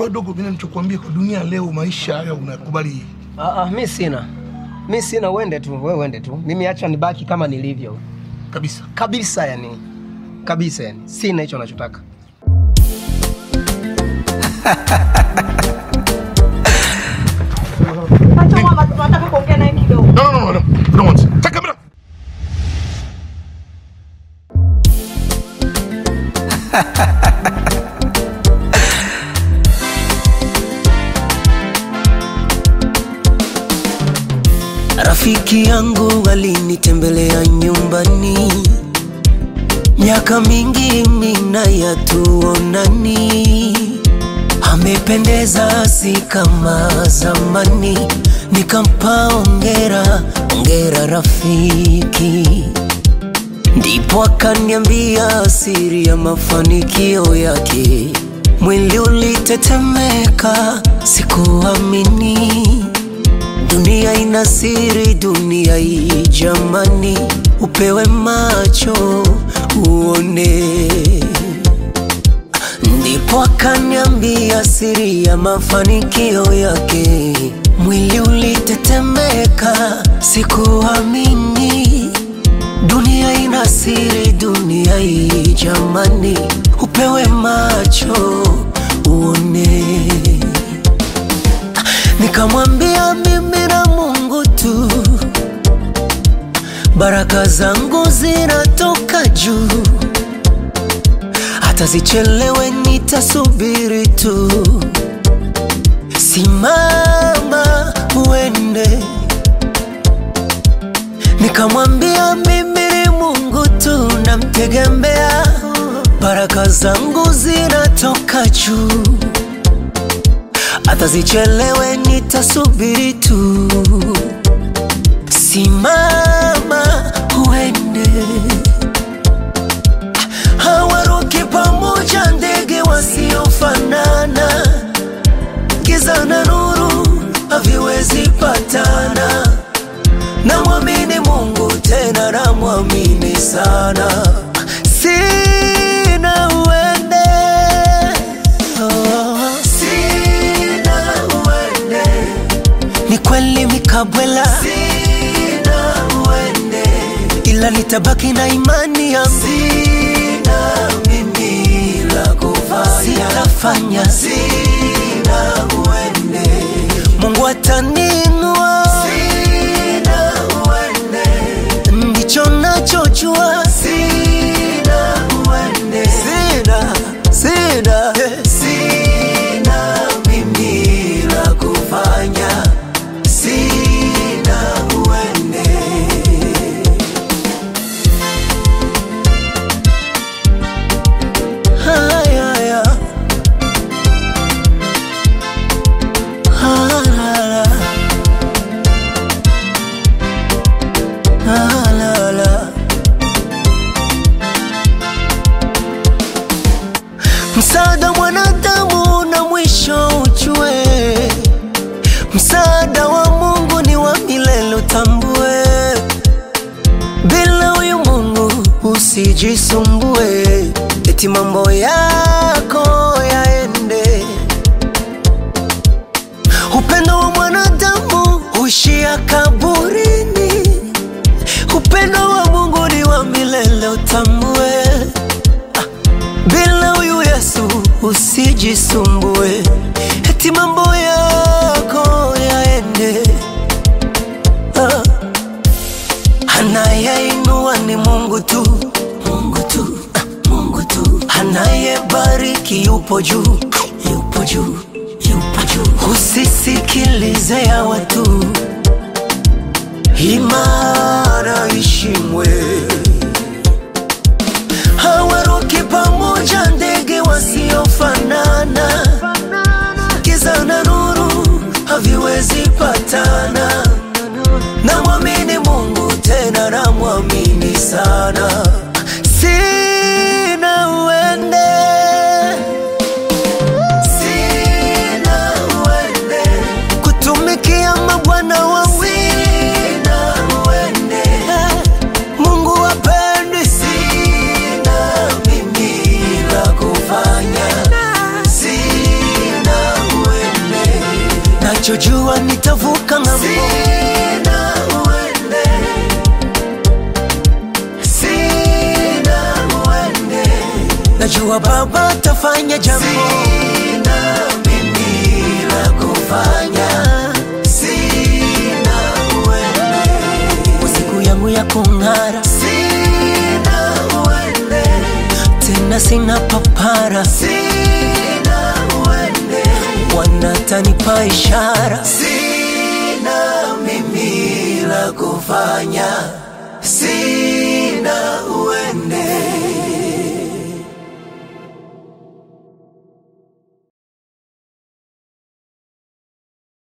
Kwa hiyo dogo, mimi nilichokuambia kwa dunia leo, maisha haya unakubali. Ah, ah, mi sina mi sina, uende tu, wewe uende tu, mimi acha nibaki kama nilivyo kabisa kabisa, yani kabisa, yani sina hicho nachotaka. Acha mama, tunataka kuongea naye kidogo. No, no, no, no. No, once. Take camera. Rafiki yangu alinitembelea nyumbani, miaka mingi mina yatuonani, amependeza si kama zamani, nikampa ongera, ongera rafiki, ndipo akaniambia siri ya mafanikio yake. Mwili ulitetemeka, sikuamini Dunia ina siri, dunia hii jamani, upewe macho uone. Ndipo akaniambia siri ya mafanikio yake. Mwili ulitetemeka, sikuamini. Dunia ina siri, dunia hii jamani, upewe macho uone. Nikamwambia mimi na Mungu tu, baraka zangu zinatoka juu, hata zichelewe nitasubiri tu. Simama uende. Nikamwambia mimi ni Mungu tu, namtegemea, baraka zangu zinatoka juu hata zichelewe nitasubiri tu. Simama uende, hawaruki pamoja ndege wasiofanana, giza na nuru haviwezi patana. Namwamini Mungu tena namwamini sana, sina uende oh. Sina uende, ni kweli mikabwela, sina uende, ila nitabaki na imani yangu, sina mimi la kufanya, sitafanya, sina uende, Mungu ataninua, sina uende, ndicho nachojua, sina uende, sina, sina, eh, sina mimi la kufanya, sina uende. Haya, haya. Halala. Halala. Msaada mwanadamu na mwisho ujue, msaada wa Mungu ni wa milele utambue. Bila huyu Mungu usijisumbue, eti mambo yako yaende. Upendo wa mwanadamu huishia kaburini, upendo wa Mungu ni wa milele utambue. Bila huyu Yesu usijisumbue, eti mambo yako yaende. Ah. Anayeinua ni Mungu tu, Mungu tu, ah, Mungu tu. Anayebariki yupo juu, yupo juu, yupo juu. Usisikilize ya watu, imara ishimwe hawaruki pamoja ndege wasiofanana, giza na nuru haviwezi patana. Namwamini Mungu tena namwamini sana, sina uende, sina uende kutumikia mabwana wawili, sina uende Mungu wapendi, sina mimi nachojua nitavuka ng'ambo. Sina uende, sina uende, najua Baba atafanya jambo. Sina mimi la kufanya, sina uende, kwa siku yangu ya kung'ara. Sina uende, tena sina papara. Sina uende, wanatanipa ishara. Sina mimi la kufanya